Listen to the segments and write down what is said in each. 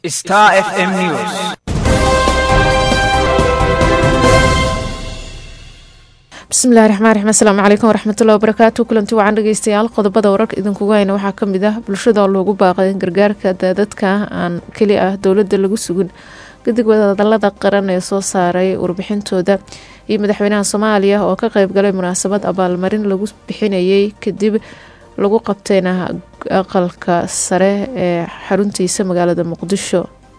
Star FM News. bismillahi raxmaan raxiim asalaamu calaykum waraxmatullahi wabarakaatu kulanti wacan dhegeystayaal qodobada wararka idinkugu hayna waxaa kamid ah bulshada loogu baaqay in gargaarka daadadka aan keli ah dowladda lagu sugin gadig wadahadalada qaran ee soo saaray warbixintooda iyo madaxweynaha soomaaliya oo ka qeybgalay munaasabad abaalmarin lagu bixinayay kadib lagu qabtayna aqalka sare ee xaruntiisa magaalada muqdisho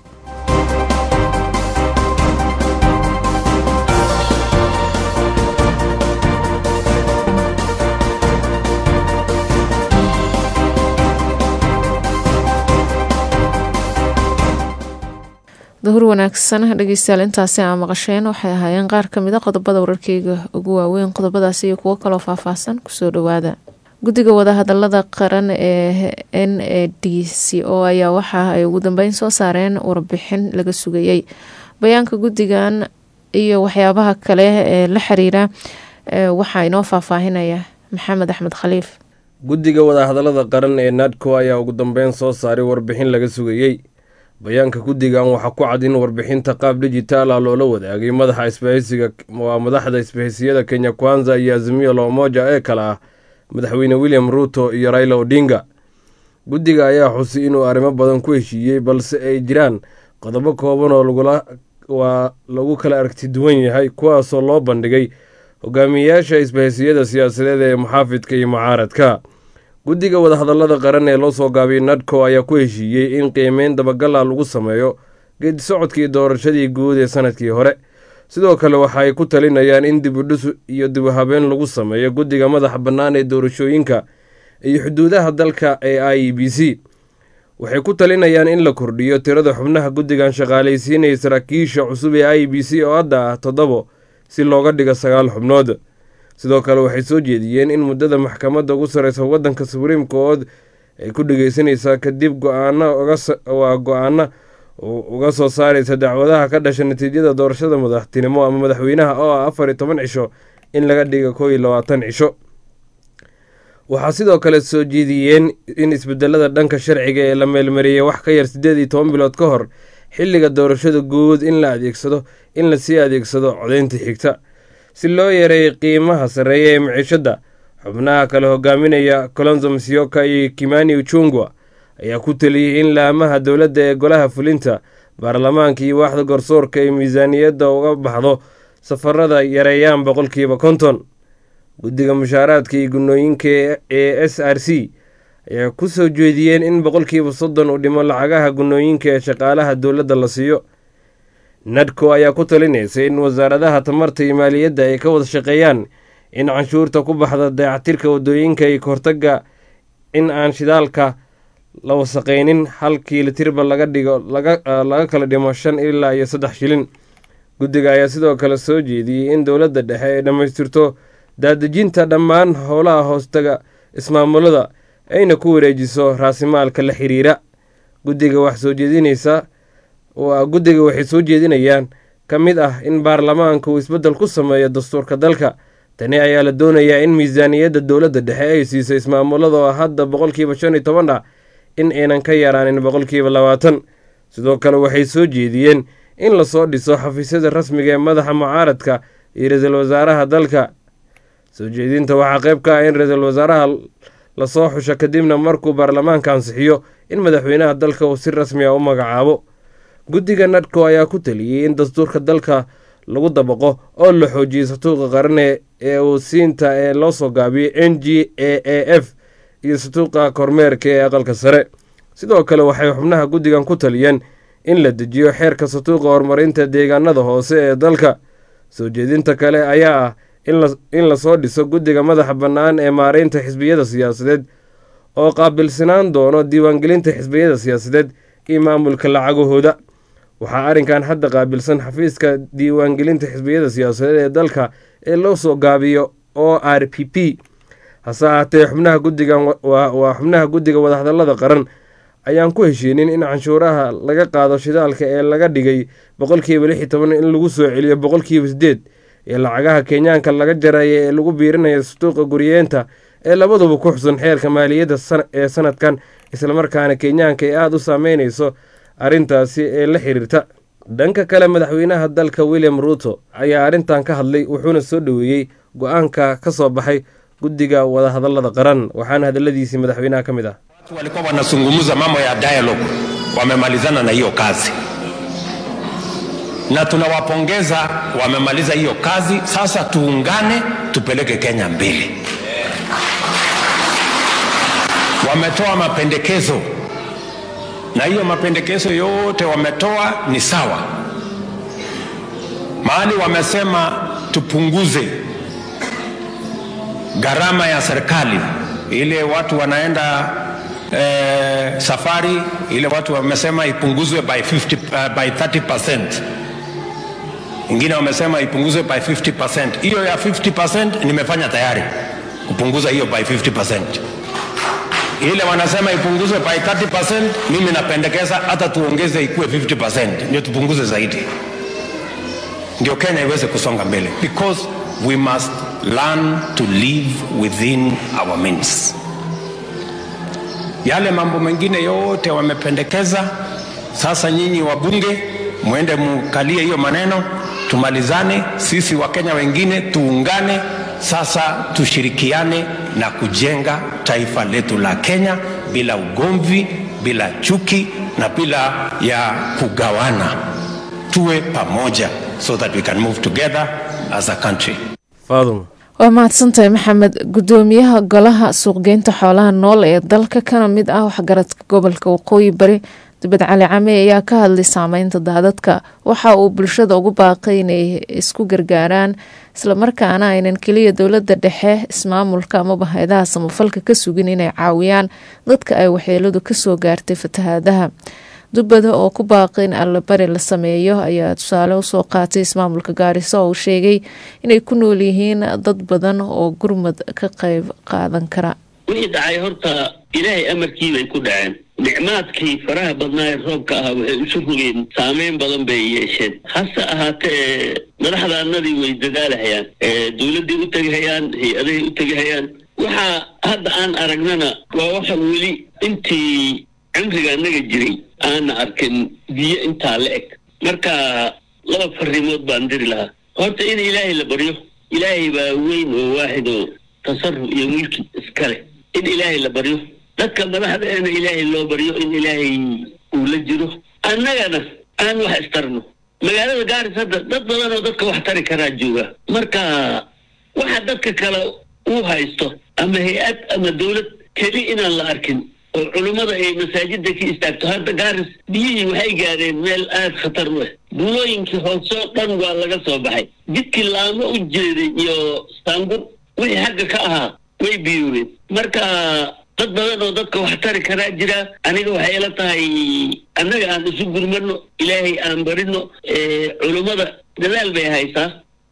dahur wanaagsan dhegeystayaal intaasi aa maqasheen waxay ahaayeen qaar kamid a qodobada wararkeyga ugu waaweyn qodobadaasi iyo kuwo kaloo faahfaahsan kusoo dhawaada guddiga wadahadalada qaran ee n a d c o ayaa waxa ay ugu dambeyn soo saareen warbixin laga sugayay bayaanka guddigan iyo waxyaabaha kale ee la xiriira waxaa inoo faahfaahinaya maxamed axmed khaliif guddiga wadahadalada qaran ee nadco ayaa ugu dambeyn soo saaray warbixin laga sugayey bayaanka guddigan waxaa ku cad in warbixinta qaab dhijitaal ah loola wadaagay madaxa isbahaysiga waa madaxda isbahaysiyada kenya kwanza iyo azimiyo loomoja ee kale ah madaxweyne william ruuto iyo raila odinga guddiga ayaa xusay inuu arrimo badan ku heshiiyey balse ay jiraan qodobo kooban oo waa lagu kala aragti duwan yahay kuwaasoo loo bandhigay hogaamiyeyaasha isbahaysiyada siyaasadeed ee muxaafidka iyo mucaaradka guddiga wadahadalada qaran ee loo soo gaabiyay nadco ayaa ku heshiiyey in qiimeyn dabagala lagu sameeyo geedi socodkii doorashadii guud ee sanadkii hore sidoo kale waxa ay ku talinayaan in dibudhis iyo dibuhabeen lagu sameeyo guddiga madaxa bannaan ee doorashooyinka iyo xuduudaha dalka ee i e b c waxay ku talinayaan in la kordhiyo tirada xubnaha guddigan shaqaalaysiinaya saraakiisha cusub ee i e b c oo hadda ah toddobo si looga dhigo sagaal xubnood sidoo kale waxay soo jeediyeen in muddada maxkamadda ugu sarreysa waddanka subriim kood ay ku dhegeysanaysaa kadib go-aanawaa go-aana uga soo saaraysa dacwadaha ka dhasha natiijada doorashada madaxtinimo ama madaxweynaha oo ah afar iyo toban cisho in laga dhiga koo iyo labaatan cisho waxaa sidoo kale soo jeediyeen in isbedelada dhanka sharciga ee la meelmariyey wax ka yar siddeed iyo toban bilood ka hor xilliga doorashada guud in la adeegsado in lasii adeegsado codeynta xigta si loo yareeyay qiimaha sarreeya ee miciishadda xubnaha kale hogaaminaya colonzo msioka iyo kimani uchungwa ayaa ku teliyey in laamaha dowladda ee golaha fulinta baarlamaanka iyo waaxda garsoorka ay miisaaniyadda uga baxdo safarada yareeyaan boqolkiiba konton guddiga mushaaraadka iyo gunooyinka ee s r c ayaa ku soo jeediyeen in boqolkiiba soddon uu dhimo lacagaha gunooyinka ee shaqaalaha dowladda la siiyo nadco ayaa ku talinaysa in wasaaradaha tamarta iyo maaliyadda ay ka wada shaqeeyaan in canshuurta ku baxda dayactirka wadooyinka iyo kahortaga in aan shidaalka la wasaqaynin hal kiilitirba laga dhigo laga kala dhimo shan ilaa iyo saddex shilin guddiga ayaa sidoo kale soo jeediyey in dowladda dhexe ay dhammaystirto daadejinta dhammaan howlaha hoostaga ismaamulada ayna ku wareejiso raasimaalka la xiriira guddiga wax soo jeedinaysa guddiga waxay soo jeedinayaan ka mid ah in baarlamaanka uu isbeddel ku sameeyo dastuurka dalka tani ayaa la doonayaa in miisaaniyadda dowladda dhexe ay siiso ismaamulada oo hadda boqolkiiba shan iyo toban ah in aynan ka yaraanin boqolkiiba labaatan sidoo kale waxay soo jeediyeen in lasoo dhiso xafiisyada rasmiga ee madaxa mucaaradka iyo ra-iisul wasaaraha dalka soo jeedinta waxaa qayb ka ah in ra-iisul wasaaraha lasoo xusho kadibna markuu baarlamaanka ansixiyo in madaxweynaha dalka uu si rasmi a u magacaabo guddiga nadco ayaa ku taliyey in dastuurka dalka lagu dabaqo oo la xoojiyey satuuqa qarane ee uu siinta ee loo soo gaabiyey n g a a f iyo satuuqa kormeerka ee aqalka sare sidoo kale waxay xubnaha guddigan ku taliyeen in la dejiyo xeerka satuuqa horumarinta deegaanada hoose ee dalka soo jeedinta kale ayaa ah in lasoo dhiso guddiga madaxa bannaan ee maareynta xisbiyada siyaasadeed oo qaabilsanaan doono diiwaangelinta xisbiyada siyaasadeed iyo maamulka lacagahooda waxaa arrinkan hadda qaabilsan xafiiska diiwaangelinta xisbiyada siyaasadeed ee dalka ee loo soo gaabiyo o r p p hase ahaatee xubnaha guddigan waa xubnaha guddiga wadahadalada qaran ayaan ku heshiinin in canshuuraha laga qaado shidaalka ee laga dhigay boqolkiiba lix iyo toban in lagu soo celiyo boqolkiiba siddeed ee lacagaha kenyaanka laga jaraya ee lagu biirinayo sutuuqa guriyeenta ee labaduba ku xusan xeerka maaliyadda ee sanadkan islamarkaana kenyaanka ay aada u saameynayso arrintaasi ee la xiriirta dhanka kale madaxweynaha dalka william ruuto ayaa arrintan ka hadlay wuxuuna soo dhoweeyey go-aanka ka soo baxay guddiga wadahadallada qaran waxaana hadalladiisii madaxweynaha ka mid ah walikuwa wanazungumza mambo ya dialogue wamemalizana na hiyo kazi na tunawapongeza wamemaliza hiyo kazi sasa tuungane tupeleke kenya mbele wametoa mapendekezo na hiyo mapendekezo yote wametoa ni sawa mahali wamesema tupunguze gharama ya serikali ile watu wanaenda eh, safari ile watu wamesema ipunguzwe by, 50, uh, by 30 ingine wamesema ipunguzwe by 50 hiyo ya 50 nimefanya tayari kupunguza hiyo by 50 ile wanasema ipunguzwe by 30 mimi napendekeza hata tuongeze ikuwe 50 ndio tupunguze zaidi ndio kenya iweze kusonga mbele because we must learn to live within our means yale mambo mengine yote wamependekeza sasa nyinyi wabunge mwende mukalie hiyo maneno tumalizane sisi wakenya wengine tuungane sasa tushirikiane na kujenga taifa letu la kenya bila ugomvi bila chuki na bila ya kugawana tuwe pamoja so that we can move together as a country faadum waa mahadsantahay maxamed gudoomiyaha golaha suuqgeynta xoolaha nool ee dalka kana mid ah waxgaradka gobolka waqooyi bari dibad cali came ayaa ka hadlay saameynta daadadka waxa uu bulshada ugu baaqay inay isku gargaaraan islamarkaana aynan keliya dowlada dhexe ismaamulka amaba hay-adaha samafalka ka sugin inay caawiyaan dadka ay waxyeeladu kasoo gaartay fatahaadaha dubbada oo ku baaqay in allabari la sameeyo ayaa tusaale usoo qaatay ismaamulka gaariso oo uu sheegay inay ku nool yihiin dad badan oo gurmad ka qayb qaadan kara wixii dhacay horta ilaahay amarkii bay ku dhaceen nicmaadkii faraha badnaa ee roobka ahaa waxay isu rogeen saameyn badan bay yeesheen hase ahaatee madaxdaanadii way dadaalahayaan dowladday u tegahayaan hay-adahay u tegahayaan waxaa hadda aan aragnana waa waxa weli intii cimriga annaga jiray aana arkin biyo intaa la eg marka laba fariimood baan diri lahaa horta in ilaahay la baryo ilaahay baa weyn oo waaxid oo tasarruf iyo mulki iska leh in ilaahay la baryo dadka madaxdeena ilaahay loo baryo in ilaahay uu la jiro annagana aan wax istarno magaalada gaaris hadda dad badan oo dadka wax tari karaa jooga marka waxa dadka kale uu haysto ama hay-ad ama dowlad keli inaan la arkin oo culummada ay masaajida ka istaagto hadda gaaris biyihii waxay gaadheen meel aada khatar u ah buulooyinkii hoosoo dhan waa laga soo baxay jidkii laamo u jeeday iyo saangur wixii xagga ka ahaa way biyuureen marka dad badan oo dadka wax tari karaa jira aniga waxay ila tahay annaga aan isu gurmano ilaahay aan barino culummada dadaal bay haysaa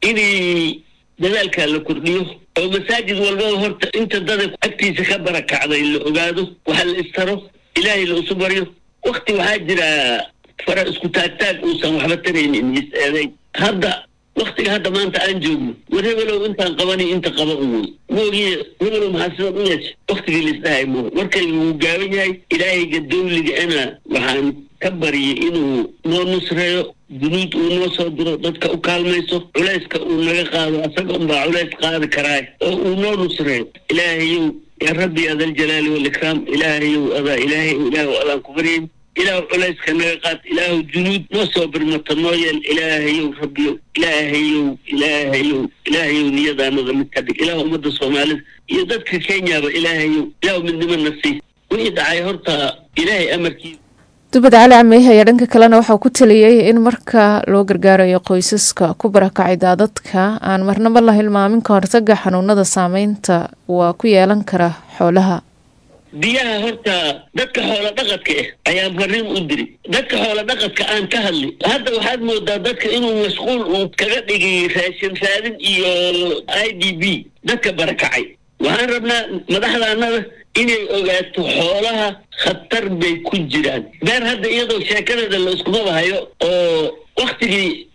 inay dadaalkaa la kordhiyo oo masaajid walbaba horta inta dada agtiisa ka barakacday la ogaado waxa la istaro ilaahay la isu baryo wakti waxaa jira fara isku taagtaag uusan waxba taraynin is eedayn hadda waktiga hadda maanta aan joogno war hebelow intaan qabani inta qaba un wey moogiye hebelow maxaa sidan u yeesha waktigii laisdhahay mo markaynu wuu gaaban yahay ilaahayga dawliga ana waxaan ka baryay inuu noo nusreeyo dunuud uu noo soo diro dadka u kaalmayso culayska uu naga qaado asaga unbaa culays qaadi karaa oo uu noo nusreeyo ilaahayow yaa rabbi adaljalaali waalikraam ilaahayow adaa ilaahay ilaahu adaan ku baryayn ilaahu culayska naga qaad ilaahu junuud noo soo birmata noo yeel ilaahayow rabbiyow ilaahayow ilaahayow ilaahayow niyadaanada mid ka dhig ilaahu ummadda soomaalida iyo dadka kenyaba ilaahayow ilaahu midnimo na sii wixii dhacay horta ilaahay amarkiisa dubad cali cameyh ayaa dhanka kalena waxaa ku taliyey in marka loo gargaarayo qoysaska ku barakacay daadadka aan marnaba la hilmaamin ka hortaga xanuunada saameynta waa ku yeelan kara xoolaha biyaha horta dadka xoola dhaqadka ah ayaa fariin u diri dadka xoola dhaqadka aan ka hadli hadda waxaad moodaa dadka inuu mashquul uu kaga dhigay raashin raadin iyo i d b dadka barakacay waxaan rabnaa madaxdaanada inay ogaato xoolaha khatar bay ku jiraan beer hadda iyadoo sheekadeeda la iskumaba hayo oo waktigii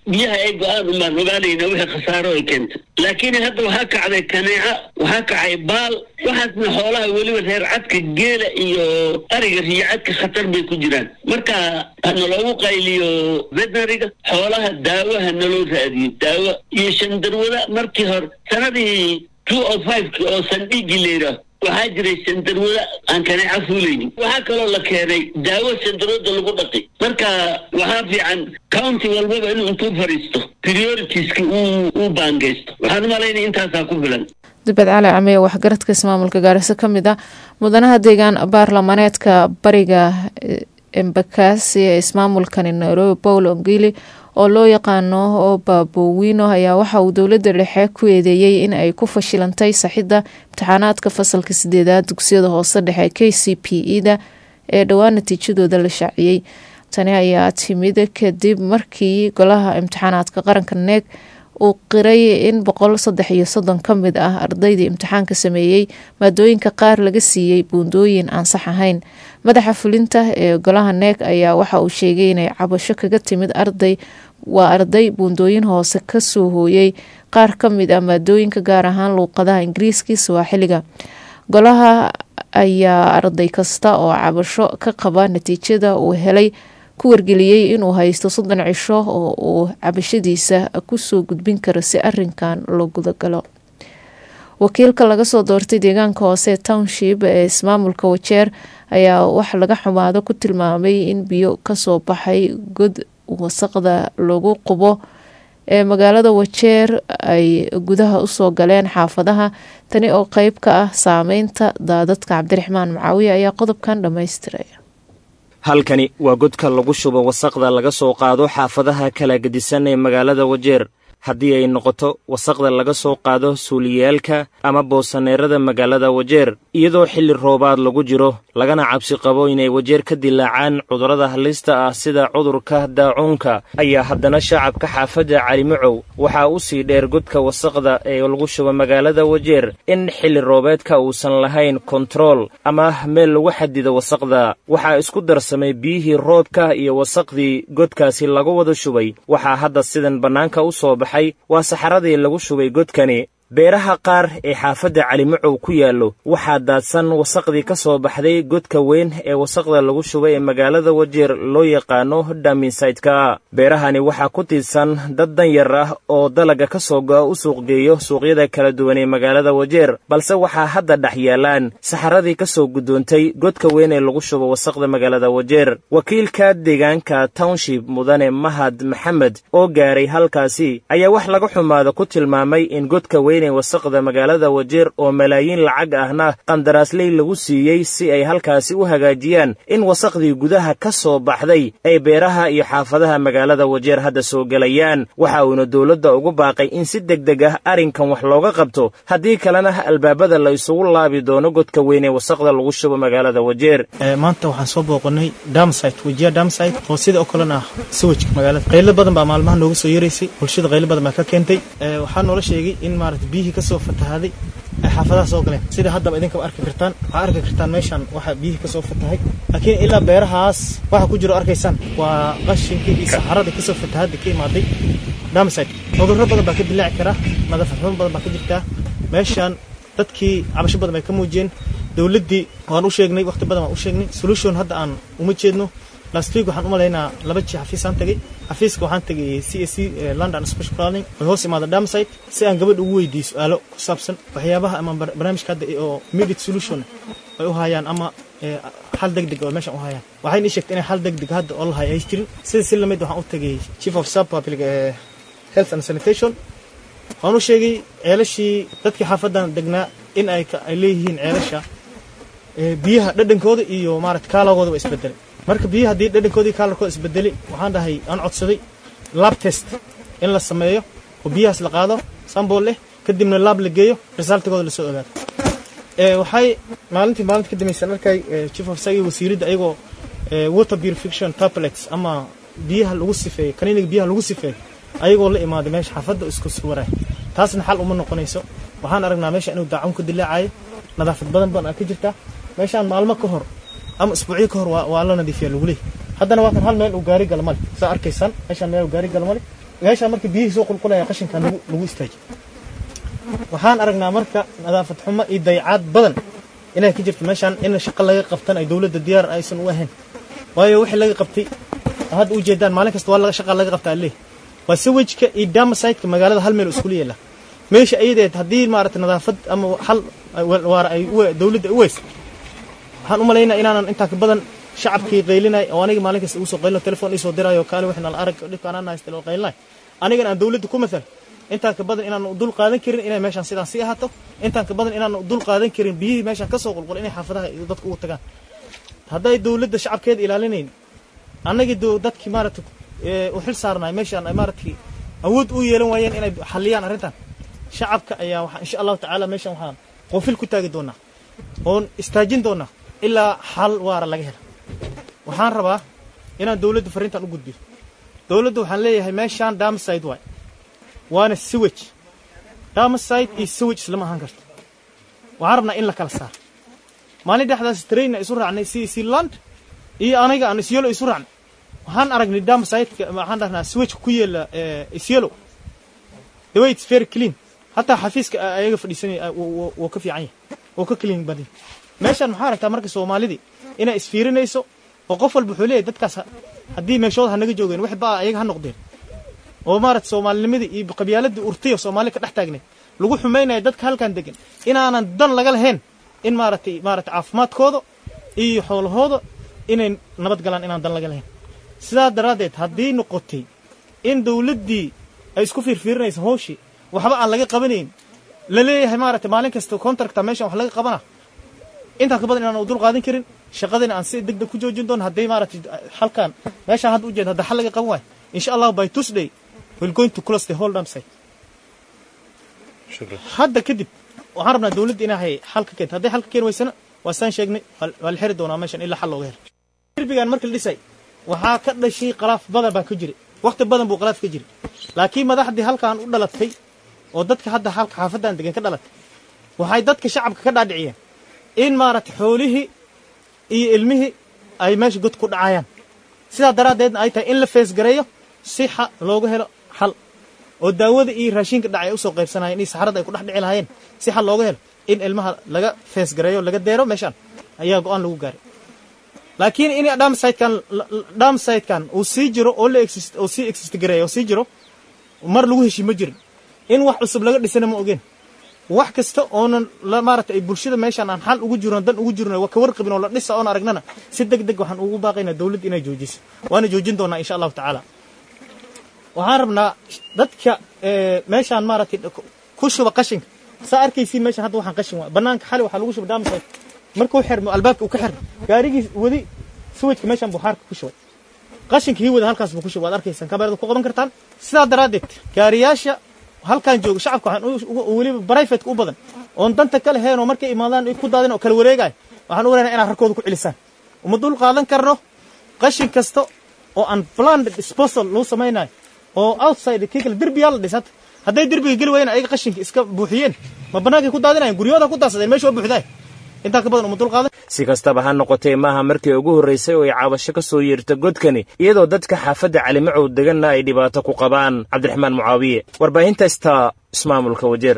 biyaha ay go-aan umaan ogaanayna wixii khasaaro ay keentay laakiin hadda waxaa kacday kaneeca waxaa kacay baal waxaasna xoolaha weliba reer cadka geela iyo ariga riyo cadka khatar bay ku jiraan marka hanaloogu qayliyo veterinariga xoolaha daawaha naloo raadiyo daawo iyo shandarwada markii hore sanadii two o fiveki oo sandhigi layidhaah waxaa jiray sandarwada aan kaneeca fuulaynin waxaa kaloo la keenay daawo sandarwada lagu dhaqi marka waxaa fiican county walbaba inuu intuu fadhiisto prioritiska uu uu baangeysto waxaan umalaynaya intaasaa ku filan dibad cali camiye waxgaradka ismaamulka gaariso ka mid ah mudanaha deegaan baarlamaneedka bariga embakasi ee ismaamulkani nairobi paul ongili oo loo yaqaano oo baabowino ayaa waxa uu dowladda dhexe ku eedeeyey in ay ku fashilantay saxidda imtixaanaadka fasalka sideedaad dugsiyada hoose dhexe k c p e da ee dhowaan natiijadooda la shaaciyey tani ayaa timid kadib markii golaha imtixaanaadka qaranka neeg uu qiray in boqol saddex iyo soddon ka mid ah ardaydii imtixaanka sameeyey maadooyinka qaar laga siiyey buundooyin aan sax ahayn madaxa fulinta ee golaha neeg ayaa waxa uu sheegay inay cabasho kaga timid arday waa arday buundooyin hoose kasoo hooyey qaar ka mid ah maadooyinka gaar ahaan luuqadaha ingiriiskii swaaxiliga golaha ayaa arday kasta oo cabasho ka qaba natiijada uu helay ku wargeliyey inuu haysto soddon cisho oo uu cabashadiisa kusoo gudbin karo si arinkan loo gudagalo wakiilka laga soo doortay deegaanka hoose township ee ismaamulka wajeer ayaa wax laga xumaado ku tilmaamay in biyo kasoo baxay god wasaqda lagu qubo ee magaalada wajeer ay gudaha usoo galeen xaafadaha tani oo qeyb ka ah saameynta daadadka cabdiraxmaan macaawiye ayaa qodobkan dhammaystiraya halkani waa godka lagu shubo wasaqda laga soo qaado xaafadaha kala gedisan ee magaalada wajeer haddii ay noqoto wasaqda laga soo qaado suuliyaalka ama boosaneerada magaalada wajeer iyadoo xilli roobaad lagu jiro lagana cabsi qabo inay wajeer ka dilaacaan cudurrada halista ah sida cudurka daacuunka ayaa haddana shacabka xaafadda calimacow waxaa u sii dheer godka wasaqda ee lagu shubo magaalada wajeer in xilli roobeedka uusan lahayn kontarool ama meel lagu xadido wasaqda waxaa isku darsamay biyihii roobka iyo wasaqdii godkaasi lagu wada shubay waxaa hadda sidan bannaanka u soo baxay waa saxaradii lagu shubay godkani beeraha qaar ee xaafadda calimacow ku yaallo waxaa daadsan wasaqdii ka soo baxday godka weyn ee wasaqda lagu shubay ee magaalada wajeer loo yaqaano dhaminsaytka beerahani waxaa ku tiidsan dad danyar ah oo dalaga ka soo go'a u suuqgeeyo suuqyada kala duwan ee magaalada wajeer balse waxaa hadda dhex yaallaan saxaradii ka soo guddoontay godka weyn ee lagu shubo wasaqda magaalada wajeer wakiilka deegaanka township mudane mahad maxamed oo gaaray halkaasi ayaa wax laga xumaada ku tilmaamay in godka weyn wasaqda magaalada wajeer oo malaayiin lacag ahna qandaraasley lagu siiyey si ay halkaasi u hagaajiyaan in wasaqdii gudaha ka soo baxday ay beeraha iyo xaafadaha magaalada wajeer hadda soo gelayaan waxa uuna dowladda ugu baaqay in si deg deg ah arrinkan wax looga qabto haddii kalena albaabada la isugu laabi doono godka weyn ee wasaqda lagu shubo magaalada wajeer maanta waxaan soo booqanay damsite wajiya damsite oo sida oo kalena ah sawajka magaalada qaylo badan baa maalmaha nooga soo yeeraysay bulshada qaylo badan baa ka keentay waxaa noola sheegay in maarata biyihii ka soo fatahaaday ay xaafadaha soo galeen sida haddaba idinkaba arki kartaan waxaa arki kartaan meeshaan waxaa biyihii ka soo fatahay laakiin ilaa beerahaas waxa ku jiro arkaysaan waa qashinkii iyo saxaradii kasoo fatahaaday ka imaaday damsite cudurro badan baa ka dilaaci kara nadaafad xumo badan baa ka jirtaa meeshaan dadkii cabasho badan bay ka muujiyeen dowladdii waan u sheegnay waqti badan waan u sheegnay solution hadda aan uma jeedno last week waxaan u malaynaa laba jii xafiisaan tagay xafiiska waxaan tagay c a c london special planning way hoos imaada damsite si aan gabadh ugu weydiiyo su-aalo ku saabsan waxyaabaha ama barnaamijka hadda oo immediate solution ay u hayaan ama xal deg deg oo meeshan u hayaan waxayna ii sheegtay inay xal deg deg hadda oo la hayo ay jirin sida si lamid waxaan u tagay chief of sub public health and sanitation waan u sheegay ceelashii dadkii xaafadan degnaa in ay ay leeyihiin ceelasha biyaha dhadhankooda iyo maarata kaalagooda waa isbedelay marka biyaha haddii dhadhankoodii kaalarkooda isbedelay waxaan dhahay aan codsaday lab test in la sameeyo oo biyahaas la qaado sambol leh kadibna laab la geeyo resultigooda lasoo ogaado waxay maalintii maalinta ka dambaysan arkay chief of sagi wasiiradda ayagoo water purification tablets ama biyaha lagu sifeeyo kaniiniga biyaha lagu sifeeyo ayagoo la imaaday meesha xaafadda isku suwaray taasna xal uma noqonayso waxaan aragnaa meesha inuu daacun ka dilaacayo nadaafad badan badan ka jirta meeshaan maalmo ka hor ama isbuucyo ka hor waa la nadiifiya lagu leeyahy haddana waa kan hal meel uu gaari gala male saa arkaysaan meeshaan meel uu gaari gala male meeshaan marka biyihii soo qulqulaya qashinkan lagu lagu istaajiyo waxaan aragnaa marka nadaafad xumo iyo dayacaad badan inay ka jirto meeshaan in shaqo laga qabtan ay dowladda diyaar aysan u ahayn waayo wixii laga qabtay hadda u jeedaan maalin kasta waa laga shaqa laga qabtaa leeh waa sewajka iyo damasaytka magaalada hal meel oo iskula yeela meesha ayadeed haddii maaragtay nadaafad ama hal waara ay dowladda u weysa waxaan u malaynaa inaanan intaa ka badan shacabkii qaylinay oo aniga maalin kasta ugu soo qaylino telefon isoo diraayo kaale wixii nala arag dhibkaan aan haysta loo qaylinay anigan aan dowladda ku matal intaan ka badan inaan dul qaadan karin inay meeshaan sidaan sii ahaato intaan ka badan inaan dul qaadan karin biyihii meeshaan ka soo qulqul inay xaafadaha iyo dadku ugu tagaan hadday dowladda shacabkeeda ilaalinayn annagii dadkii maaragtay u xil saarnaay meeshaan ay maaragtay awood u yeelan waayeen inay xalliyaan arrintan shacabka ayaa waxaa insha allahu tacaala meeshaan waxaan qoofil ku taagi doonaa oon istaajin doonaa ilaa xal waara laga hela waxaan rabaa inaan dowladda farriintan u gudbiyo dowladda waxaan leeyahay meeshaan damaside waay waana sewage damaside iyo sewage islama ahaan karto waxaan rabnaa in la kala saaro maalin dhexdaas trainna isu raacnay si sealand iyo aniga aan isyelo isu raacnay waxaan aragnay damaside waxaan dhahnaa sewage ku yeela isyelo the way it's very clean hataa xafiiska ayaga fadhiisanaya wuu ka fiican yahay wuu ka clean badan meeshaan maxaa aragtaa marka soomaalidii inay isfiirinayso oo qof walba wuxuu leeyahay dadkaas haddii meeshooda ha naga joogeen wax baa ayaga ha noqdeen oo maarata soomaalinimadii iyo qabyaaladii urtiyo soomaali ka dhex taagneed lagu xumaynaya dadka halkan degan inaanan dan laga lahayn in maaratay maarata caafimaadkooda iyo xoolahooda inay nabad galaan inaan dan laga lahayn sidaa daraaddeed haddii noqotay in dowladdii ay isku fiirfiirinayso hooshii waxba aan laga qabanayn la leeyahay maaragtay maalin kasta contracta meeshan wax laga qabana intaa ka badan inaan dul qaadan karin shaqadina aan si deg deg ku joojin doono hadday maaragtay halkan meeshaan hadda ujeeda hadda xal laga qaban waayo insha allah by tuesday we'll going to close the whole dump site hadda kadib waxaan rabnaa dowladda inay xal ka keento hadday xal ka keeni weysana waa saan sheegnay waa la xiri doonaa meeshan ilaa xal looga helo derbigan marka la dhisay waxaa ka dhashay khalaaf badan baa ka jiray waqti badan buu khalaaf ka jiray laakiin madaxdii halkan u dhalatay oo dadka hadda halka xaafaddan degan ka dhalatay waxay dadka shacabka ka dhaadhiciyeen in maaragtay xoolihii iyo ilmihii ay meesha god ku dhacayaan sidaa daraaddeedna ay tahay in la feesgareeyo si xa looga helo xal oo daawada iyo raashinka dhacay usoo qaybsanayeen iyo saxarada ay ku dhex dhici lahaayeen si xal looga helo in ilmaha laga feesgareeyo laga deero meeshaan ayaa go-aan lagu gaaray laakiin in dhamsaytkan dhamsaytkan uu sii jiro oo la exist oo sii exist gareeyo oo sii jiro mar lagu heshii ma jirin in wax cusub laga dhisana ma ogeen wax kasta oonan maarata ay bulshada meeshaan aan xal ugu jirno dan ugu jirno ka warqabin oo la dhisa oon aragnana si deg deg waxaan ugu baaqaynaa dowladda inay joojiso waana joojin doonaa insha allahu tacaala waxaan rabnaa dadka meeshaan maaragtay ku shuba qashinka saa arkaysiin meeshaan hadda waxaan qashin waa banaanka xali waxaa lagu shuba daamsayt markuu xirmo albaabka uu ka xirmo gaarigii wadi suwajka meeshaan buu xaarka ku shubay qashinka hii wada halkaas buu ku shubay waad arkaysaan kamerada ku qaban kartaan sidaa daraaddeed gaariyaasha halkan jooga shacabka waxaan weliba brifetka u badan oon danta ka lahayn oo markay imaadaan ku daadin oo kala wareegaya waxaan u leenahay inaad rarkooda ku celisaan uma dul qaadan karno qashin kasta oo aan planned disposal lagu samaynayo oo outside kii kale derbiyaa la dhisata hadday derbiga geli waayeen ayaga qashinka iska buuxiyeen ma bannaankay ku daadinayan guryahooda ku daadsadeen meesha waa buuxdaay intaa ka badan uma dul qaadan si kastaba ha noqotee maaha markii ugu horraysay oo ay caabasho ka soo yeerta godkani iyadoo dadka xaafadda calimacow deganna ay dhibaato ku qabaan cabdiraxmaan mucaawiye warbaahinta staa ismaamulka wajeer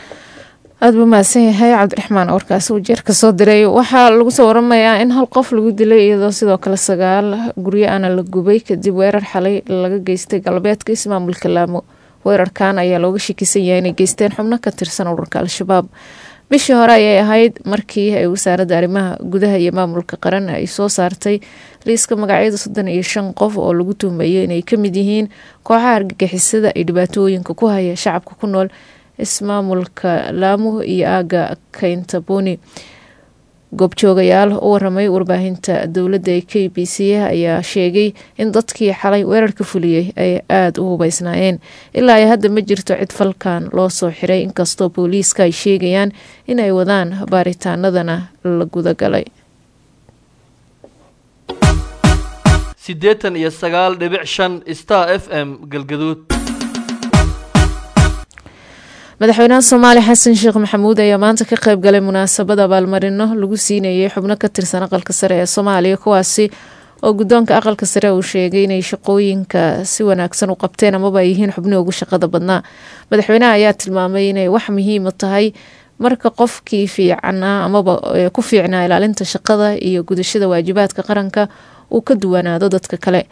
aada buu mahadsan yahay cabdiraxmaan warkaasi wajeer ka soo diray waxaa lagu soo waramayaa in hal qof lagu dilay iyadoo sidoo kale sagaal guryo aana la gubay kadib weerar xalay laga geystay galbeedka ismaamulka laamo weerarkan ayaa looga shakisan yahay inay geysteen xubno ka tirsan ururka al-shabaab bishii hore ayay ahayd markii ay wasaaradda arrimaha gudaha iyo maamulka qaran ay soo saartay liiska magacyada soddon iyo shan qof oo lagu tuhmeeyay inay ka mid yihiin kooxaha argagixisada ay dhibaatooyinka ku haya shacabka ku nool ismaamulka laamo iyo aaga kayntaboni goobjoogayaal u waramay warbaahinta dowladda ee k b c ayaa sheegay in dadkii xalay weerarka fuliyey ay aada u hubeysnaayeen ilaa ay hadda ma jirto cid falkan loo soo xiray inkastoo booliiska ay sheegayaan inay wadaan baaritaanadana la gudagalay siddeetan iyo sagaal dhibic shan star f m galgaduud madaxweynaha soomaaliya xasan sheekh maxamuud ayaa maanta ka qayb galay munaasabad abaalmarino lagu siinayay xubno ka tirsan aqalka sare ee soomaaliya kuwaasi oo guddoonka aqalka sare uu sheegay inay shaqooyinka si wanaagsan u qabteen amaba ay yihiin xubnihii ugu shaqada badnaa madaxweynaha ayaa tilmaamay inay wax muhiima tahay marka qofkii fiicnaa amaba ku fiicnaa ilaalinta shaqada iyo gudashada waajibaadka qaranka uu ka duwanaado dadka kale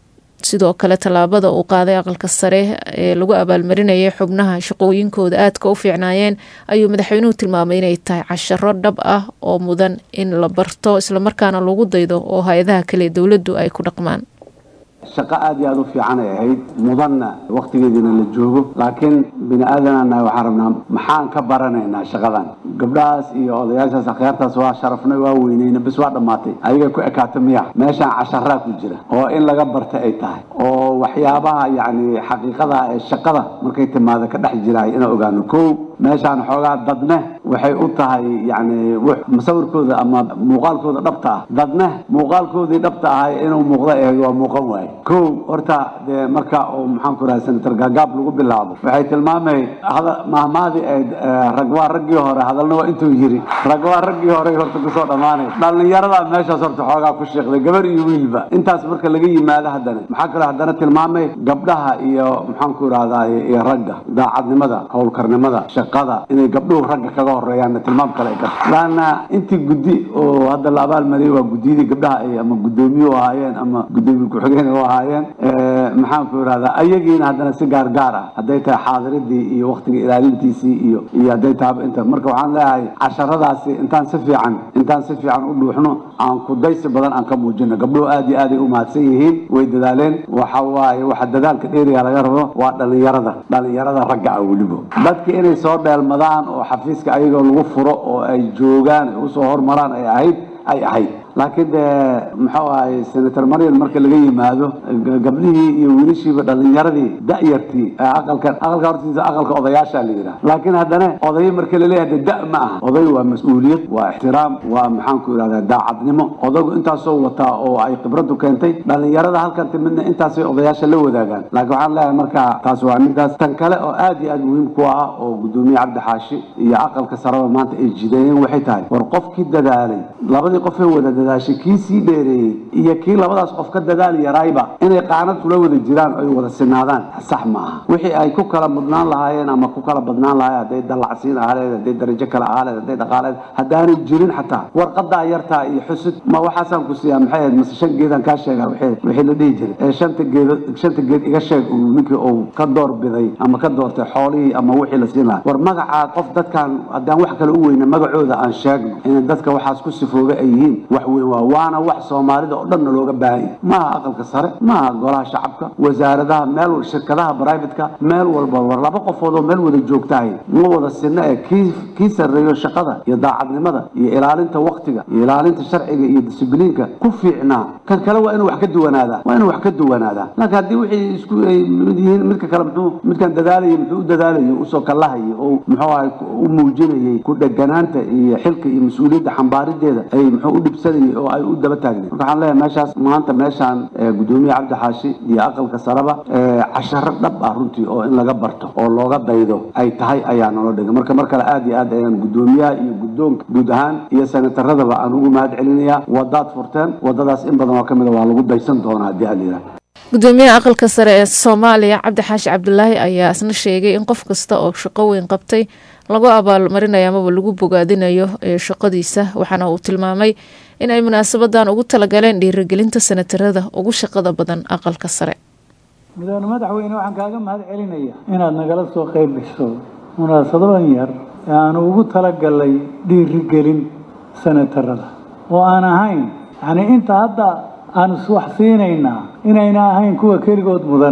sidoo kale tallaabada uu qaaday aqalka sare ee lagu abaalmarinayay xubnaha shaqooyinkooda aadka u fiicnaayeen ayuu madaxweynuhu tilmaamay inay tahay casharo dhab ah oo mudan in la barto islamarkaana lagu daydo oo hay-adaha kale dowladdu ay ku dhaqmaan shaqo aad iyo aad u fiican ay ahayd mudanna wakhtigeediina la joogo laakiin bini aadanana waxaan rabnaa maxaan ka baranaynaa shaqadan gabdhahaas iyo odayaashaas akhyaartaas waa sharafnay waa weyneyna bis waa dhammaatay ayaga ku ekaata miya meeshaan casharaa ku jira oo in laga barta ay tahay oo waxyaabaha yacni xaqiiqada ee shaqada markay timaado ka dhex jiraay inaan ogaano kow meeshaan xoogaa dadne waxay u tahay yacni masawirkooda ama muuqaalkooda dhabta ah dadne muuqaalkoodii dhabta ahay inuu muuqda ahayd waa muuqan waaye kow horta dee marka uu maxaan ku rahay senator gaagaab lagu bilaabo waxay tilmaamay mahmaadii ay rag waa raggii hore hadalna waa intuu yiri rag waa raggii hore horta kusoo dhammaanay dhallinyarada meeshaas horta xoogaa ku sheeqday gabar iyo wiilba intaas marka laga yimaado haddana maxaa kaloo haddana tilmaamay gabdhaha iyo maxaan ku irahdaay iyo ragga daacadnimada howlkarnimada shaqada inay gabdhuhu ragga kaga horeeyaanna tilmaam kale ay garta laanna intii guddi oo hadda la abaalmariyay waa guddiyadii gabdhaha ay ama guddoomiye u ahaayeen ama guddoomiye ku-xigeen u ahaayeen maxaan ku irahdaa ayagiina haddana si gaar gaar ah hadday tahay xaadiradii iyo waktiga ilaalintiisii iyo iyo hadday tahaba inta marka waxaan leeyahay casharadaasi intaan si fiican intaan si fiican u dhuuxno aan kudaysi badan aan ka muujino gabdhuhu aad iyo aad ay u mahadsan yihiin way dadaaleen waxa waaye waxa dadaalka dheeriga laga rabo waa dhalinyarada dhalinyarada ragga ah weliba dadka inay soo dheelmadaan oo xafiiska ayagoo lagu furo oo ay joogaan ay usoo hormaraan ay ahayd ay ahayd laakiin dee muxuu ahay senator marian marka laga yimaado gabdhihii iyo wiilashiiba dhalinyaradii da'yartii aqalkan aqalka hortiisa aqalka odayaasha la yidhaha laakiin haddana odayo marka laleeyahay de da' ma aha oday waa mas-uuliyad waa ixtiraam waa maxaan ku idhahdaa daacadnimo odaygu intaasoo wataa oo ay khibradu keentay dhalinyarada halkan timidna intaasay odayaasha la wadaagaan laakiin waxaan leeyahay marka taas waa midaas tan kale oo aad iyo aad muhiim ku ah oo gudoomiye cabdi xaashi iyo aqalka saraba maanta ay jideeyeen waxay tahay war qofkii dadaalay labadii qofee wada dadaashay kii sii dheereeyey iyo kii labadaas qof ka dadaali yaraayba inay qaanad kula wada jiraan oo ay wada sinaadaan sax ma aha wixii ay ku kala mudnaan lahaayeen ama ku kala badnaan lahaayeen hadday dallacsiin ahaaleed hadday darajo kale ahaaleed hadday dhaqaaleed haddaanay jirin xataa warqadaa yartaa iyo xusud ma waxaasaan ku siiyaa maxay ahayd mase shan geedaan kaa sheegaa wixii wixii la dhihi jiray ee shanta geed shanta geed iga sheeg uu ninkii uu ka door biday ama ka doortay xoolihii ama wixii la siin lahaa war magacaa qof dadkan haddaan wax kale u weyna magacooda aan sheegno inay dadka waxaas ku sifooga ay yihiin wax weyn waa waana wax soomaalida oo dhanna looga baahan yahay maaha aqalka sare maaha golaha shacabka wasaaradaha meel shirkadaha brivatka meel walba war laba qofood oo meel wada joogtahay ma wada sinna ee kii kii sarreeyo shaqada iyo daacadnimada iyo ilaalinta waktiga iyo ilaalinta sharciga iyo disibliinka ku fiicnaa kan kale waa inuu wax ka duwanaadaa waa inuu wax ka duwanaadaa laakiin haddii wixii isku ay mid yihiin midka kale muxuu midkan dadaalayay muxuu u dadaalayay usoo kallahayay oo muxuu ahay u muujinayay ku dheganaanta iyo xilka iyo mas-uuliyadda xambaarideeda ay muxuu u dhibsanayay oo ay u daba taagnay marka waxaan leeyahay meeshaas maanta meeshaan gudoomiye cabdi xaashi iyo aqalka saraba casharo dhab ah runtii oo in laga barto oo looga daydo ay tahay ayaa nolo dhigay marka mar kale aad iyo aad ayaan gudoomiyaha iyo guddoonka guud ahaan iyo senataradaba aan ugu mahad celinayaa wadaad furteen wadadaas in badan oo ka mida waa lagu daysan doonaa haddii aad yidhaha gudoomiyaha aqalka sare ee soomaaliya cabdi xaashi cabdulaahi ayaa isna sheegay in qof kasta oo shaqo weyn qabtay lagu abaalmarinayo amaba lagu bogaadinayo ee shaqadiisa waxaana uu tilmaamay in ay munaasabadan ugu talagaleen dhiirigelinta senatarada ugu shaqada badan aqalka sare mudane madaxweyne waxaan kaaga mahad celinaya inaad nagala soo qayb gasho munaasabadan yar ee aanu ugu talagalay dhiirigelin senatarada oo aan ahayn yacni inta hadda aan iswax siinaynaa inayna ahayn kuwa keligood mudan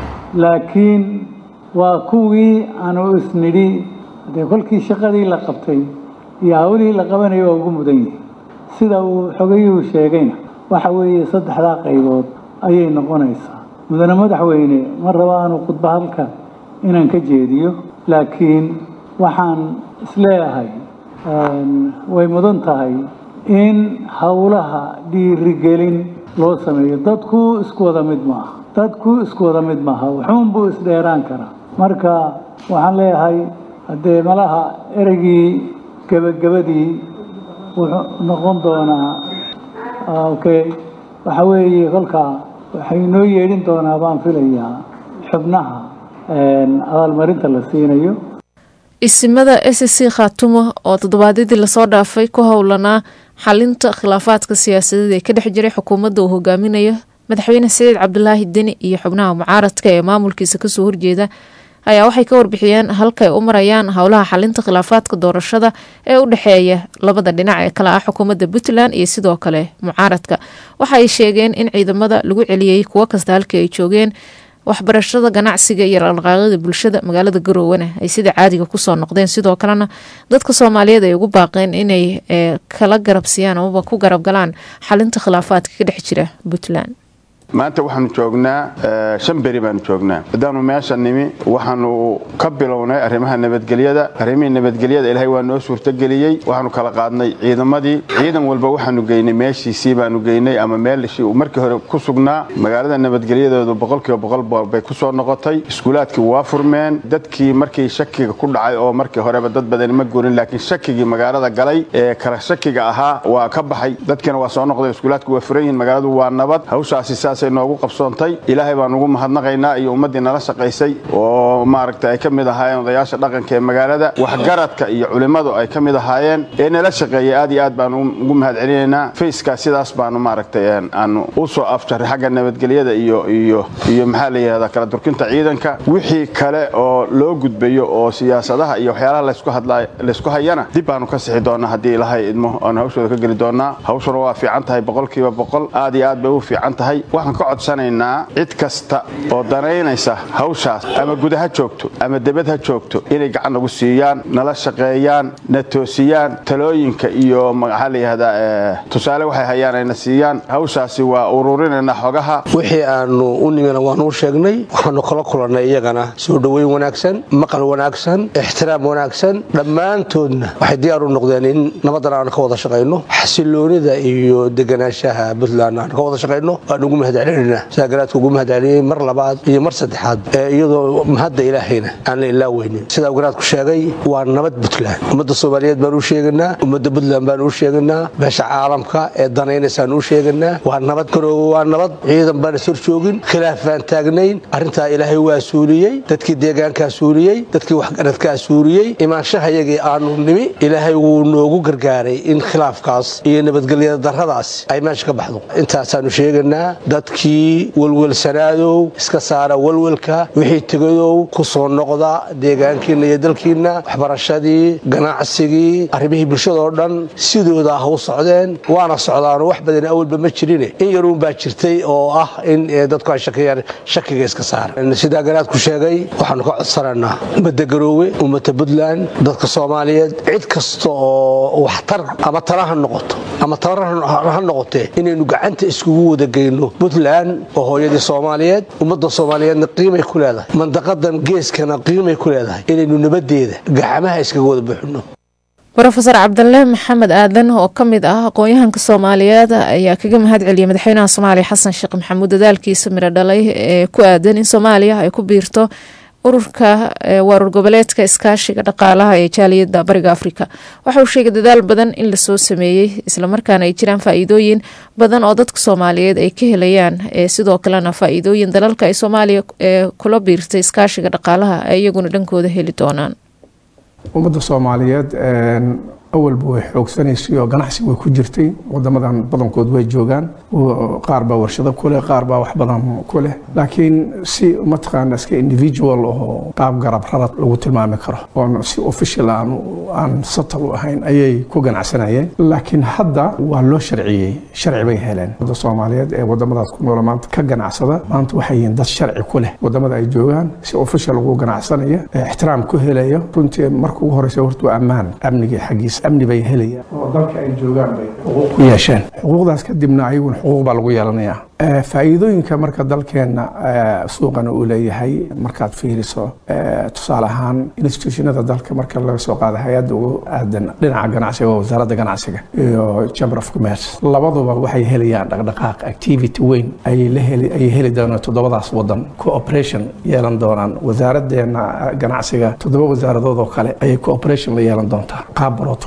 laakiin waa kuwii aanu isnidhi haddee kolkii shaqadii la qabtay iyo hawlihii la qabanaya waa ugu mudan yihi sida uu xogayuhu sheegayna waxa weeye saddexdaa qaybood ayay noqonaysaa mudane madaxweyne ma raba aanu khudba halka inaan ka jeediyo laakiin waxaan isleeyahay way mudan tahay in howlaha dhiirigelin loo sameeyo dadku isku wada mid maaha dadku isku wada mid maaha wuxuun buu isdheeraan karaa marka waxaan leeyahay haddee malaha ereygii gebagabadii wuxuu noqon doonaa okay waxa weeye kolkaa waxay inoo yeedhin doonaa baan filayaa xubnaha abaalmarinta la siinayo isimada s c khaatumo oo toddobaadyadii lasoo dhaafay ku howlanaa xalinta khilaafaadka siyaasadeed ee ka dhex jiray xukuumadda uu hogaaminayo madaxweyne saciid cabdulaahi deni iyo xubnaha mucaaradka ee maamulkiisa kasoo horjeeda ayaa waxay ka warbixiyeen halka ay u marayaan howlaha xalinta khilaafaadka doorashada ee u dhexeeya labada dhinac ee kale ah xukuumadda puntland iyo sidoo kale mucaaradka waxa ay sheegeen in ciidamada lagu celiyey kuwo kasta halkii ay joogeen waxbarashada ganacsiga iyo dhaqdhaqaaqyada bulshada magaalada garowana ay sida caadiga kusoo noqdeen sidoo kalena dadka soomaaliyeed ay ugu baaqeen inay kala garabsiiyaan amaba ku garab galaan xalinta khilaafaadka ka dhex jira puntland maanta waxaanu joognaa shan beri baanu joognaa haddaanu meesha nimi waxaanu ka bilownay arrimaha nabadgelyada arrimihii nabadgelyada ilaahay waa noo suurtogeliyey waxaanu kala qaadnay ciidamadii ciidan walba waxaanu geynay meeshiisii baanu geynay ama meelshii uu markii hore ku sugnaa magaalada nabadgelyadoodu boqolkiiba boqol bay ku soo noqotay iskuulaadkii waa furmeen dadkii markii shakiga ku dhacay oo markii horeba dad badani ma gurin laakiin shakigii magaalada galay ee kala shakiga ahaa waa ka baxay dadkina waa soo noqdeen iskuulaadku waa furan yihiin magaaladu waa nabad hawshaasi saas noogu qabsoontay ilaahay baan ugu mahadnaqaynaa iyo ummaddii nala shaqaysay oo maaragta ay ka mid ahaayeen odayaasha dhaqanka ee magaalada waxgaradka iyo culimmadu ay ka mid ahaayeen ee nala shaqeeyay aad iyo aad baanu ugu mahad celinaynaa fayskaa sidaas baanu maaragtay aanu u soo afjaray xagga nabadgelyada iyo iyo iyo maxaa la yidhahdaa kala durkinta ciidanka wixii kale oo loo gudbayo oo siyaasadaha iyo waxyaalaha laysku hadlaa laysku hayana dib baanu ka sixi doonaa haddii ilaahay idmo aanu hawshooda ka geli doonaa hawshuna waa fiican tahay boqolkiiba boqol aad iyo aad bay u fiican tahay waxaan ka codsanaynaa cid kasta oo danaynaysa hawshaas ama guda ha joogto ama debad ha joogto inay gacan nagu siiyaan nala shaqeeyaan na toosiyaan talooyinka iyo maxaa la yihahdaa tusaale waxay hayaan ayna siiyaan hawshaasi waa ururinaynaa xogaha wixii aanu u nimina waanuu sheegnay waxaanu kala kulannay iyagana soo dhoweyn wanaagsan maqal wanaagsan ixtiraam wanaagsan dhammaantoodna waxay diyaar u noqdeen in nabadan aanu ka wada shaqayno xasiloonida iyo deganaanshaha puntland aanu ka wada shaqayno waan ugu mahad celinayna sidaa garaadka ugu mahad celiyey mar labaad iyo mar saddexaad iyadoo mahadda ilaahayna aan la ilaaweynin sidaa garaadku sheegay waa nabad puntland ummadda soomaaliyeed baan u sheeganaa ummadda puntland baan u sheeganaa meesha caalamka ee danaynaysaan u sheeganaa waa nabad garoowe waa nabad ciidan baan is horjoogin khilaaf baan taagnayn arrintaa ilaahay waa suuliyey dadkii deegaankaa suuliyey dadkii waxgaradkaa suuliyey imaanshahayagii aanu nimi ilaahay wuu noogu gargaaray in khilaafkaas iyo nabadgelyada darradaas ay meesha ka baxdo intaasaanu sheeganaa dadkii welwelsanaadow iska saara welwelka wixii tegadow ku soo noqda deegaankiinna iyo dalkiinna waxbarashadii ganacsigii arrimihii bulshadoo dhan sidooda ha u socdeen waana socdaano wax badan awalba ma jirine in yaruun baa jirtay oo ah in dadku ay shakiyaan shakiga iska saara sidaa garaadku sheegay waxaanu ka codsanaynaa ummadda garoowe ummadda puntland dadka soomaaliyeed cid kasta oo waxtar ama tala ha noqoto ama tabar ha noqotee inaynu gacanta iskugu wada geyno puntland oo hooyadii soomaaliyeed ummadda soomaaliyeedna qiimay ku leedahay mandaqadan geeskana qiimay ku leedahay inaynu nabadeeda gacmaha iskaga wada buuxino rofeor cabdale maxamed aadan oo ka mid ah aqoon-yahanka soomaaliyeed ayaa kaga mahad celiyay madaxweynaha soomaaliya xasan sheekh maxamuud dadaalkiisa miro dhalay ee ku aadan in soomaaliya ay ku biirto ururka waarur goboleedka iskaashiga dhaqaalaha ee jaaliyada bariga afrika waxa uu sheegay dadaal badan in lasoo sameeyey islamarkaana ay jiraan faa-iidooyin badan oo dadka soomaaliyeed ay ka helayaan sidoo kalena faa-iidooyin dalalka ay soomaaliya kula biirtay iskaashiga dhaqaalaha ay iyaguna dhankooda heli doonaan ummadda soomaaliyeed awalba way xoogsanaysay oo ganacsi way ku jirtay wadamadan badankood way joogaan qaar baa warshado kuleh qaar baa wax badan ku leh laakiin si mataqaana iska individual oo qaab garab rarad lagu tilmaami karo oon si official aan aan satal u ahayn ayay ku ganacsanayeen laakiin hadda waa loo sharciyey sharci bay heleen wadda soomaaliyeed ee wadamadaas ku noola maanta ka ganacsada maanta waxay yihiin dad sharci ku leh wadamada ay joogaan si official ugu ganacsanaya ixtiraam ku helayo runtii marka ugu horeysa horta waa ammaan amnigii xaggiisa amni bay helayaan oo dalka ay joogaan bay xuquuq ku yeesheen xuquuqdaas kadibna ayaguna xuquuq baa lagu yeelanayaa faa'iidooyinka marka dalkeenna suuqana uu leeyahay markaad fiiriso tusaale ahaan institutionada dalka marka laga soo qaada hay-adda ugu aadan dhinaca ganacsiga oo wasaaradda ganacsiga iyo chamber of commerce labaduba waxay helayaan dhaqdhaqaaq activity weyn ayay heli doonaan toddobadaas wadan cooperation yeelan doonaan wasaaraddeena ganacsiga toddoba wasaaradood oo kale ayay cooperation la yeelan doontaa qaab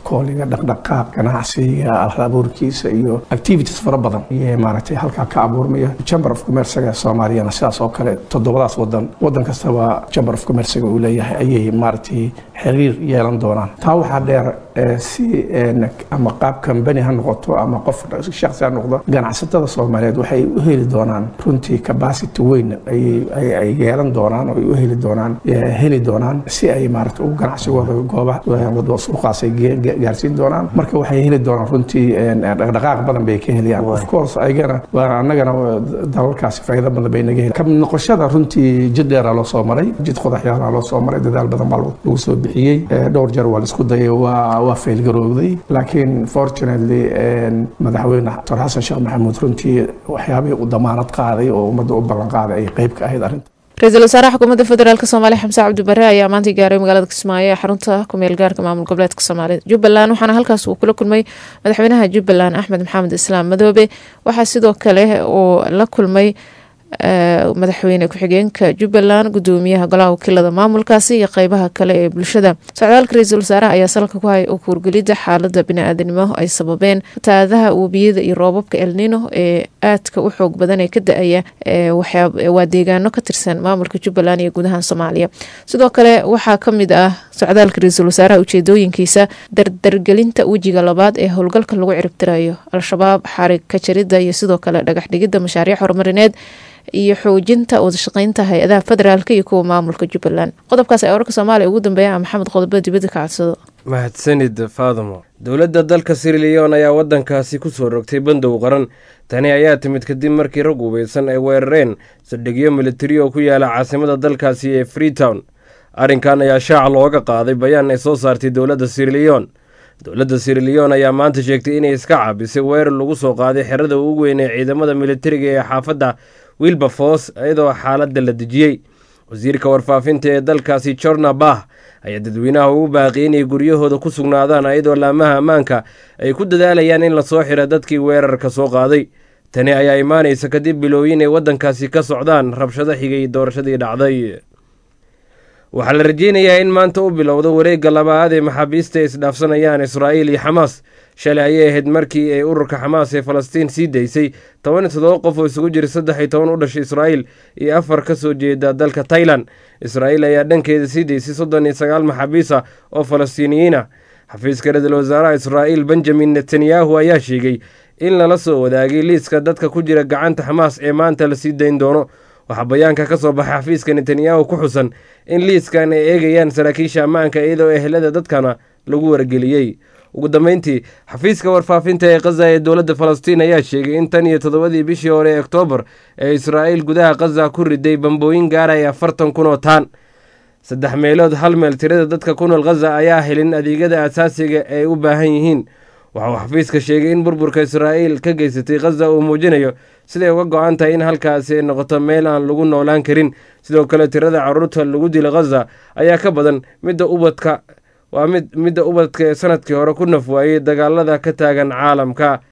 kooliga dhaqdhaqaaq ganacsiga alabuurkiisa iyo activities fara badan iyo maaragtay halkaa ka abuurmaya chamber of commercega soomaaliyana sidaas oo kale toddobadaas wadan wadan kastaba chamber of commercega uu leeyahay ayay maaragtay xiriir yeelan doonaan taa waxaa dheer si ama qaab kambani ha noqoto ama qof shaksi ha noqdo ganacsatada soomaaliyeed waxay u heli doonaan runtii capacity weyn ay yeelan doonaan oo ay u heli doonaan heli doonaan si ay maarata u ganacsigooda goobaha suuqaas ay gaarsiin doonaan marka waxay heli doonaan runtii dhaqdhaqaaq badan bay ka helayaan of course ayagana annagana dalalkaasi faa'iido badan bay naga heli ka noqoshada runtii jid dheeraa loo soo maray jid qodaxyaalaa loo soo maray dadaal badan baa lagu soo bixiyey dhowr jeer waa la isku dayay waa waa faylgarowday laakiin fortunately madaxweyne dr xasan sheekh maxamuud runtii waxyaabihii u damaanad qaaday oo ummadda u ballan qaaday ay qayb ka ahayd arrinta ra-iisul wasaaraha xukuumadda federaalk soomaaliya xamse cabdibare ayaa maanta gaaray magaalada kismaayo ee xarunta kumeel gaarka maamul goboleedka soomaalida jubbaland waxaana halkaas uu kula kulmay madaxweynaha jubbaland axmed maxamed islaam madoobe waxaa sidoo kale uu la kulmay madaxweyne ku-xigeenka jubbaland gudoomiyaha golaha wakiilada maamulkaasi iyo qeybaha kale ee bulshada socdaalka ra-iisul wasaaraha ayaa salka ku hay kuurgelida xaalada bini-aadanimo ay sababeen fataadaha webiyada iyo roobabka elnino ee aadka u xoog badan ee ka da-aya waa deegaano ka tirsan maamulka jubbaland iyo gudaha soomaaliya sidoo kale waxaa kamid ah socdaalka ra-iisul wasaaraha ujeedooyinkiisa dardargelinta wejiga labaad ee howlgalka lagu ciribtirayo al-shabaab xarig ka jarida iyo sidoo kale dhagax dhigida mashaariic horumarineed iyo xoojinta wadashaqeynta hay-adaha federaalk iyo kuwa maamulka jubbaland qodobkaas ay wararka soomaaliya ugu dambeeya maxamed qodobo dibadda ka codsado mahadsanid faadamo dowladda dalka siriliyon ayaa waddankaasi ku soo rogtay bandow qaran tani ayaa timid kadib markii rag ubaysan ay weerareen saldhigyo militari oo ku yaala caasimada dalkaasi ee freetown arrinkan ayaa shaaca looga qaaday bayaan ay soo saartay dowladda siriliyon dowladda siriliyon ayaa maanta sheegtay inay iska caabisay weerar lagu soo qaaday xerada ugu weyn ee ciidamada militariga ee xaafadda wilberforce iyadoo xaaladda la dejiyey wasiirka warfaafinta ee dalkaasi jorna bah ayaa dadweynaha ugu baaqiyay inay guryahooda ku sugnaadaan iyadoo laamaha ammaanka ay ku dadaalayaan in lasoo xiro dadkii weerarka soo qaaday tani ayaa imaanaysa kadib bilooyin ay waddankaasi ka socdaan rabshado xigay doorashadii dhacday waxaa la rajeynayaa in maanta u bilowdo wareegga labaad ee maxaabiista ay isdhaafsanayaan israa'iil iyo xamaas shalay ayay ahayd markii ay ururka xamaas ee falastiin sii daysay toban iyo toddoba qof oo isugu jira saddex iyo toban u dhashay israa'iil iyo afar ka soo jeeda dalka tailan israa'iil ayaa dhankeeda sii daysay soddon iyo sagaal maxaabiis ah oo falastiiniyiin ah xafiiska ra-iisul wasaaraha israa'iil benjamin netanyahu ayaa sheegay in lala soo wadaagay liiska dadka ku jira gacanta xamaas ee maanta la sii dayn doono waxaa bayaanka ka soo baxay xafiiska netanyahu ku xusan in liiskan ay eegayaan saraakiisha ammaanka iyadoo ehelada dadkana lagu wargeliyey ugu dambeyntii xafiiska warfaafinta ee khaza ee dowladda falastiin ayaa sheegay in tan iyo toddobadii bishii hore ee oktoobar ee israa'iil gudaha khaza ku riday bambooyin gaaraya afartan kun oo taan saddex meelood hal meel tirada dadka ku nool khaza ayaa helin adeegyada asaasiga ay u baahan yihiin waxa uu xafiiska sheegay in burburka israa'iil ka geysatay khaza uu muujinayo siday uga go-an tahay in halkaasi ay noqoto meel aan lagu noolaan karin sidoo kale tirada caruurta lagu dila khaza ayaa ka badan midda ubadka waa mid midda ubadka ee sanadkii hore ku naf waayey dagaalada ka taagan caalamka